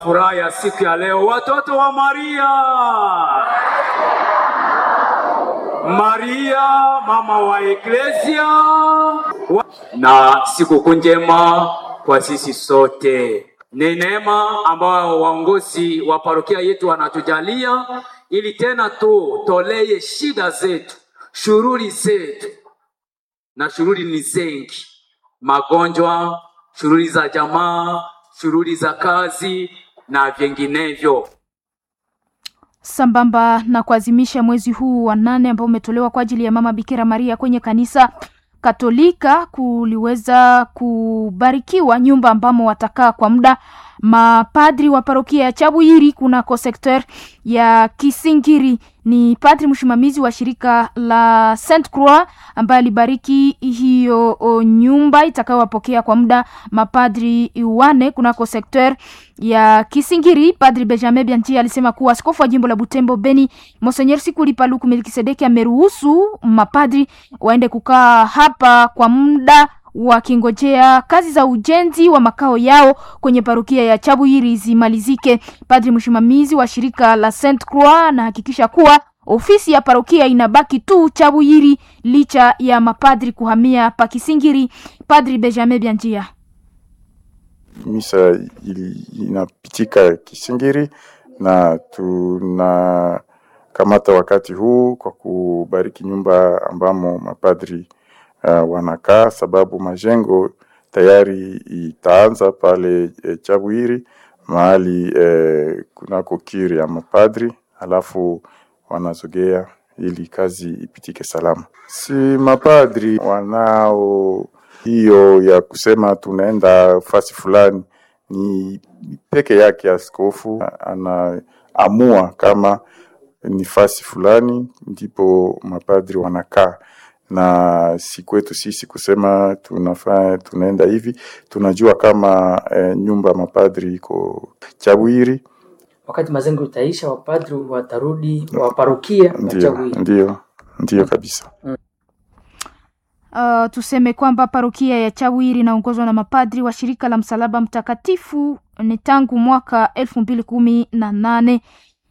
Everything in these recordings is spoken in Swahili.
Furaha ya siku ya leo, watoto wa Maria. Maria mama wa Eklesia wa... na sikukuu njema kwa sisi sote. Ni neema ambayo waongozi wa parokia yetu wanatujalia ili tena tu tolee shida zetu, shughuli zetu, na shughuli ni zengi: magonjwa, shughuli za jamaa, shughuli za kazi na vinginevyo. Sambamba na kuadhimisha mwezi huu wa nane ambao umetolewa kwa ajili ya Mama Bikira Maria kwenye kanisa Katolika, kuliweza kubarikiwa nyumba ambamo watakaa kwa muda mapadri wa parokia ya Chabuyiri kunako sekter ya Kisingiri. Ni padri msimamizi wa shirika la Saint Croix ambaye alibariki hiyo nyumba itakayowapokea kwa muda mapadri wane kunako sekter ya Kisingiri. Padri Benjamin Bianchi alisema kuwa askofu wa jimbo la Butembo Beni Monseigneur Sikuli Paluku Melkisedeki ameruhusu mapadri waende kukaa hapa kwa muda wakingojea kazi za ujenzi wa makao yao kwenye parokia ya Chabuyiri zimalizike. Padri msimamizi wa shirika la Saint Croix anahakikisha kuwa ofisi ya parokia inabaki tu Chabuyiri licha ya mapadri kuhamia Pakisingiri. Padri Benjamin Bianjia: misa ili inapitika Kisingiri na tunakamata wakati huu kwa kubariki nyumba ambamo mapadri uh, wanakaa sababu majengo tayari itaanza pale e, Chabwiri mahali e, kunako kiri ya mapadri, alafu wanazogea ili kazi ipitike salama. Si mapadri wanao hiyo ya kusema tunaenda fasi fulani, ni peke yake askofu anaamua kama ni fasi fulani ndipo mapadri wanakaa na si kwetu sisi kusema tunafaa tunaenda hivi. Tunajua kama e, nyumba mapadri iko Chabwiri. Wakati mazengo itaisha, wapadri watarudi wa parokia Ndio, ndio, ndio kabisa. Uh, tuseme kwamba parokia ya Chawiri inaongozwa na mapadri wa shirika la Msalaba Mtakatifu ni tangu mwaka elfu mbili kumi na nane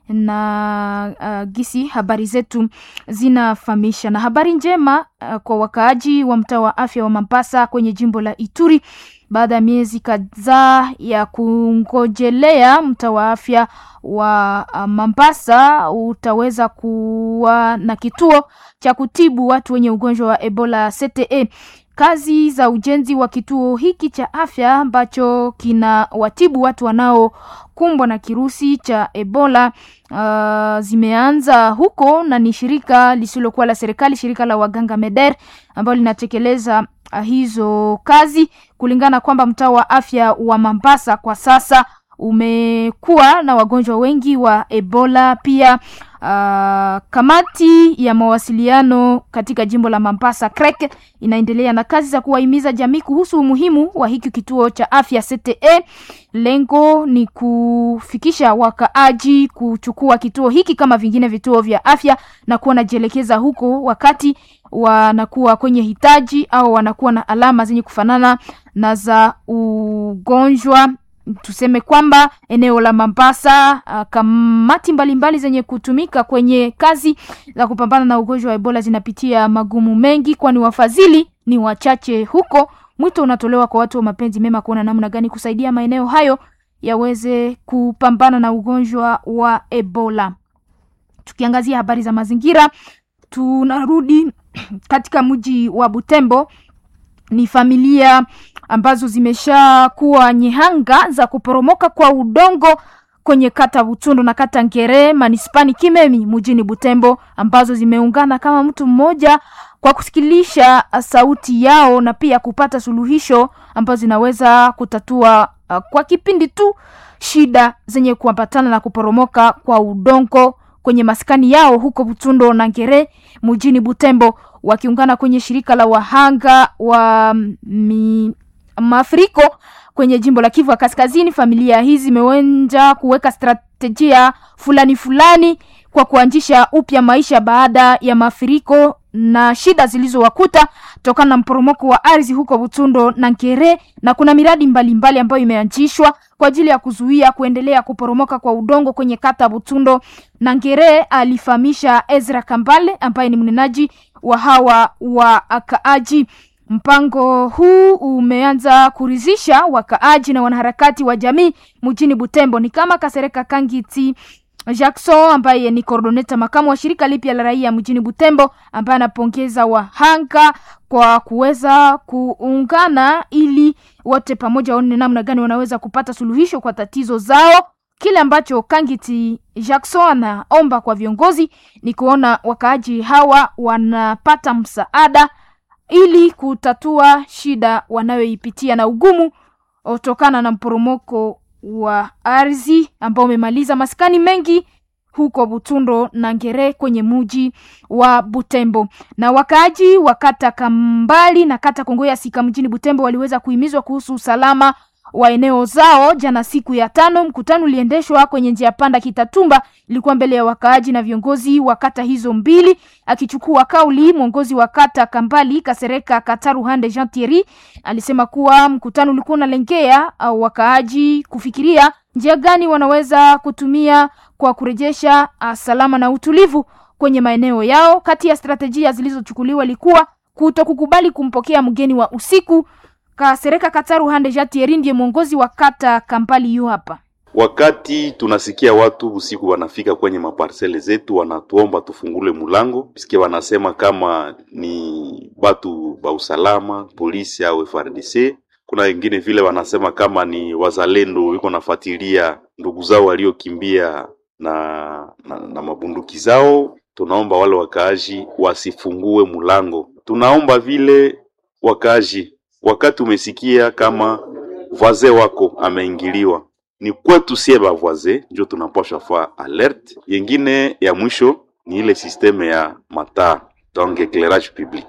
na uh, gisi habari zetu zinafahamisha. Na habari njema uh, kwa wakaaji wa mtaa wa afya wa Mambasa kwenye jimbo la Ituri, baada ya miezi kadhaa ya kungojelea, mtaa wa afya wa uh, Mambasa utaweza kuwa na kituo cha kutibu watu wenye ugonjwa wa Ebola CTE. Kazi za ujenzi wa kituo hiki cha afya ambacho kina watibu watu wanaokumbwa na kirusi cha Ebola uh, zimeanza huko, na ni shirika lisilokuwa la serikali, shirika la waganga MEDER ambalo linatekeleza uh, hizo kazi, kulingana kwamba mtaa wa afya wa Mambasa kwa sasa umekuwa na wagonjwa wengi wa Ebola. Pia uh, kamati ya mawasiliano katika jimbo la Mambasa CREC inaendelea na kazi za kuwahimiza jamii kuhusu umuhimu wa hiki kituo cha afya CTE. Lengo ni kufikisha wakaaji kuchukua kituo hiki kama vingine vituo vya afya na kuwa najielekeza huko wakati wanakuwa kwenye hitaji au wanakuwa na alama zenye kufanana na za ugonjwa tuseme kwamba eneo la Mambasa uh, kamati mbalimbali mbali zenye kutumika kwenye kazi za kupambana na ugonjwa wa Ebola zinapitia magumu mengi, kwani wafadhili ni wachache huko. Mwito unatolewa kwa watu wa mapenzi mema kuona namna gani kusaidia maeneo hayo yaweze kupambana na ugonjwa wa Ebola. Tukiangazia habari za mazingira, tunarudi katika mji wa Butembo ni familia ambazo zimeshakuwa nyehanga za kuporomoka kwa udongo kwenye kata Butundu na kata Ngere manispani Kimemi mjini Butembo, ambazo zimeungana kama mtu mmoja kwa kusikilisha sauti yao na pia kupata suluhisho ambazo zinaweza kutatua uh, kwa kipindi tu shida zenye kuambatana na kuporomoka kwa udongo kwenye maskani yao huko Butundo na Ngere mjini Butembo wakiungana kwenye shirika la wahanga wa mi, mafuriko kwenye jimbo la Kivu ya Kaskazini. Familia hizi zimeweza kuweka strategia fulani fulani kwa kuanzisha upya maisha baada ya mafuriko na shida zilizowakuta tokana na mporomoko wa ardhi huko Butundo na Nkere, na kuna miradi mbalimbali mbali ambayo imeanzishwa kwa ajili ya kuzuia kuendelea kuporomoka kwa udongo kwenye kata Butundo na Nkere, alifahamisha Ezra Kambale ambaye ni mnenaji wa hawa wakaaji. Mpango huu umeanza kuridhisha wakaaji na wanaharakati wa jamii mjini Butembo, ni kama Kasereka Kangiti Jackson ambaye ni coordinator makamu wa shirika lipya la raia mjini Butembo, ambaye anapongeza wahanga kwa kuweza kuungana ili wote pamoja waone namna gani wanaweza kupata suluhisho kwa tatizo zao. Kile ambacho Kangiti Jackson anaomba kwa viongozi ni kuona wakaaji hawa wanapata msaada ili kutatua shida wanayoipitia na ugumu kutokana na mporomoko wa ardhi ambao umemaliza maskani mengi huko Butundo na Ngere kwenye muji wa Butembo. Na wakaaji wa kata Kambali na kata Kongoya Sika mjini Butembo waliweza kuhimizwa kuhusu usalama wa eneo zao jana siku ya tano. Mkutano uliendeshwa kwenye njia panda Kitatumba, ilikuwa mbele ya wakaaji na viongozi wa kata hizo mbili. Akichukua kauli, mwongozi wa kata Kambali Kasereka Kataruhande Jean Thierry alisema kuwa mkutano ulikuwa unalengea au wakaaji kufikiria njia gani wanaweza kutumia kwa kurejesha uh, salama na utulivu kwenye maeneo yao. Kati ya strategia zilizochukuliwa ilikuwa kutokukubali kumpokea mgeni wa usiku. Kasereka Kataru Hande Jatieri ndiye mwongozi wa kata Kampali yu hapa. Wakati tunasikia watu usiku wanafika kwenye maparsele zetu, wanatuomba tufungule mulango, piske wanasema kama ni batu ba usalama, polisi au FRDC. Kuna wengine vile wanasema kama ni wazalendo wiko nafuatilia ndugu zao waliokimbia na, na, na mabunduki zao. Tunaomba wale wakaaji wasifungue mulango. Tunaomba vile wakaaji wakati umesikia kama voisin wako ameingiliwa, ni kwetu sie ba voisin njo tunapasha fa alert. Yengine ya mwisho ni ile sisteme ya mataa donc eclairage public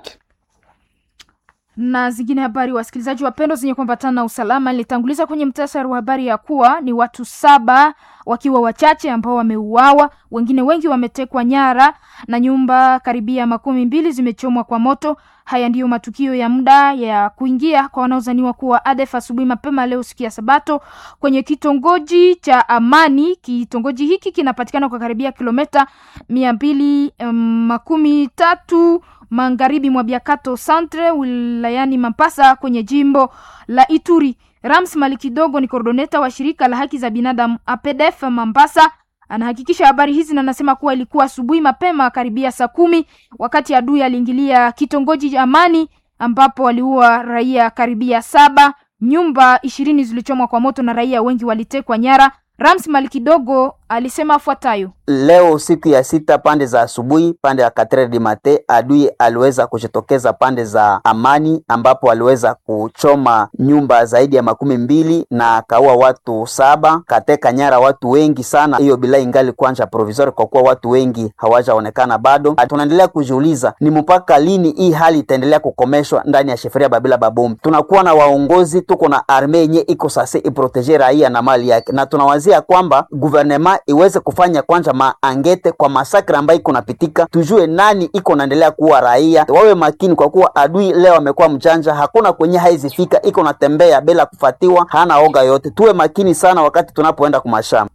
na zingine habari, wasikilizaji wapendwa, zenye kuambatana na usalama. Nilitanguliza kwenye mtasari wa habari ya kuwa ni watu saba wakiwa wachache ambao wameuawa, wengine wengi wametekwa nyara na nyumba karibia makumi mbili zimechomwa kwa moto. Haya ndiyo matukio ya muda ya kuingia kwa wanaozaniwa kuwa ADF asubuhi mapema leo siku ya Sabato kwenye kitongoji cha Amani. Kitongoji hiki kinapatikana kwa karibia kilomita mia mbili um, makumi tatu magharibi mwa Biakato Centre wilayani Mapasa kwenye jimbo la Ituri. Rams Malikidogo ni koordoneta wa shirika la haki za binadamu APDF Mambasa anahakikisha habari hizi na anasema kuwa ilikuwa asubuhi mapema karibia saa kumi wakati adui aliingilia kitongoji cha Amani ambapo waliua raia karibia saba. Nyumba ishirini zilichomwa kwa moto na raia wengi walitekwa nyara. Rams Malikidogo alisema afuatayo: Leo siku ya sita pande za asubuhi, pande ya katre di mate, adui aliweza kujitokeza pande za Amani, ambapo aliweza kuchoma nyumba zaidi ya makumi mbili na akaua watu saba, kateka nyara watu wengi sana. Hiyo bila ingali kwanja provisori, kwa kuwa watu wengi hawajaonekana bado. Tunaendelea kujiuliza ni mpaka lini hii hali itaendelea kukomeshwa ndani ya sheferia Babila Babomu. Tunakuwa na waongozi, tuko na arme yenye iko sase iproteje raia na mali yake, na tunawazia kwamba guvernema iweze kufanya kwanza maangete kwa masakra ambayo iko napitika, tujue nani iko naendelea kuwa raia. Wawe makini, kwa kuwa adui leo amekuwa mjanja, hakuna kwenye haizifika, iko natembea bila kufatiwa, hana oga yote. Tuwe makini sana wakati tunapoenda kumashamba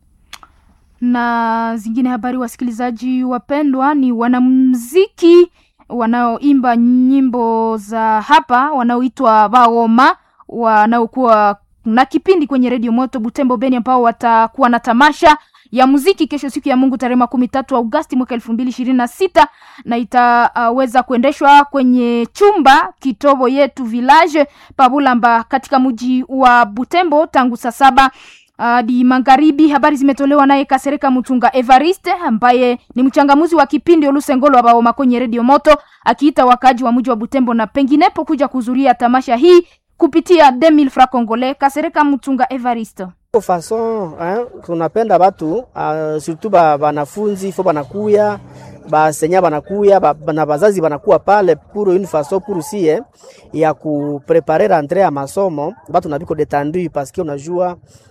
na zingine habari. Wasikilizaji wapendwa, ni wanamuziki wanaoimba nyimbo za hapa wanaoitwa Baoma wanaokuwa na kipindi kwenye redio moto Butembo Beni, ambao watakuwa na tamasha ya muziki kesho siku ya Mungu tarehe makumi tatu Agosti mwaka elfu mbili ishirini na sita na itaweza uh, kuendeshwa kwenye chumba kitobo yetu village Pabulamba katika mji wa Butembo tangu saa saba hadi uh, magharibi. Habari zimetolewa naye Kasereka Mutunga Evariste ambaye ni mchangamuzi wa kipindi Olusengolo wa Baoma kwenye redio moto, akiita wakaji wa mji wa Butembo na penginepo kuja kuhudhuria tamasha hii kupitia 2000 francs congolais. Kasereka Mutunga Evariste fason eh, tunapenda batu uh, surtout ba banafunzi fo banakuya basenya banakuya ba, na bazazi banakuwa pale pour une façon pour si eh, ya kuprepare rentrée ya masomo batu nabiko detendu parce que unajua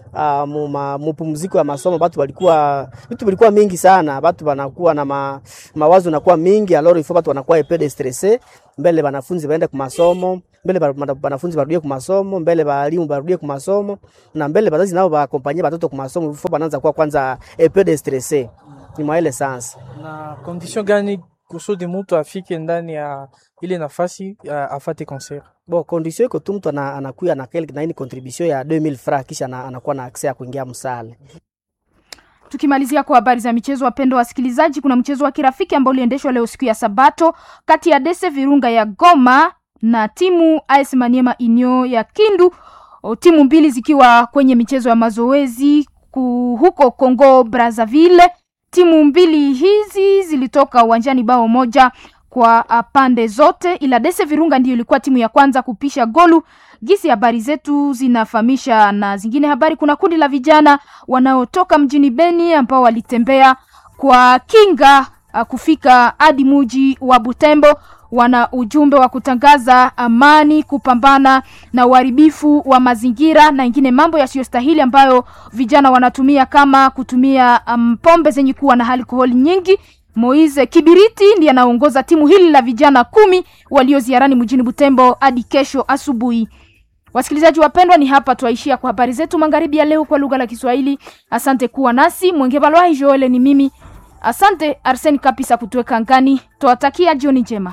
uh, muma, mupumziko ya masomo batu balikuwa vitu vilikuwa mingi sana, batu banakuwa na ma, mawazo nakuwa mingi alors il faut batu wanakuwa epede stresse mbele banafunzi baende ku masomo mbele ba- bana- banafunzi barudie ku masomo mbele balimu barudie ku masomo na mbele bazazi nao baakompanye batoto ku masomo il faut banaanza kuwa kwanza epede stresse ni mwa ile sansa na condition gani kusudi mtu afike ndani ya ile nafasi ya afate concert Bo, condition iko tu mtu ana- anakuya na kile na hii ni contribution ya 2000 francs kisha ana- anakuwa na access ya kuingia msale. Tukimalizia kwa habari za michezo, wapendwa wasikilizaji, kuna mchezo wa kirafiki ambao uliendeshwa leo siku ya Sabato kati ya Dese Virunga ya Goma na timu AS Maniema Inyo ya Kindu, o, timu mbili zikiwa kwenye michezo ya mazoezi ku- huko Congo Brazzaville. Timu mbili hizi zilitoka uwanjani bao moja kwa ah, pande zote, ila Dese Virunga ndiyo ilikuwa timu ya kwanza kupisha golu. Gisi habari zetu zinafahamisha na zingine habari, kuna kundi la vijana wanaotoka mjini Beni ambao walitembea kwa kinga ah, kufika hadi muji wa Butembo. Wana ujumbe wa kutangaza amani, kupambana na uharibifu wa mazingira na ingine mambo yasiyostahili ambayo vijana wanatumia kama kutumia um, pombe zenye kuwa na alkoholi nyingi. Moise Kibiriti ndiye anaongoza timu hili la vijana kumi walio ziarani mjini Butembo hadi kesho asubuhi. Wasikilizaji wapendwa, ni hapa twaishia kwa habari zetu magharibi ya leo kwa lugha la Kiswahili. Asante kuwa nasi. Mwenge Balwai Joele ni mimi. Asante Arseni Kapisa kutuweka ngani. Twawatakia jioni njema.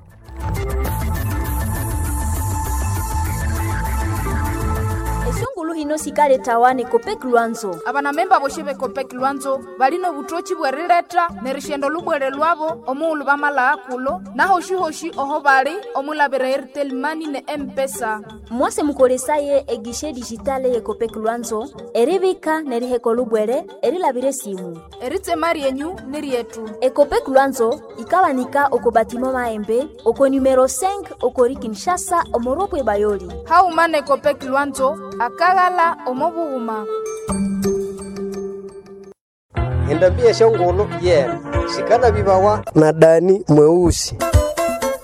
esungulu hino sikale tawane kopeki lwanzo abana memba boshe bekopeki lwanzo balino butochi bwerileta ne rishendo lubwere lwabo omuulu bamala akulo nahoshi-hoshi oho bali omulabira airtelmani ne empesa mwase mukolesaye egishe dijitale ye kopeki lwanzo eribika neriheko lubwere erilabire simu eritema ryenyu ni ryetu ekopeki lwanzo ikabanika oko batimo maembe oko numero 5 okori kinshasa omoropwe bayoli haumana ekopeki lwanzo akaghala omobughuma endambia shongolo yena shikana bibawa na dani mweusi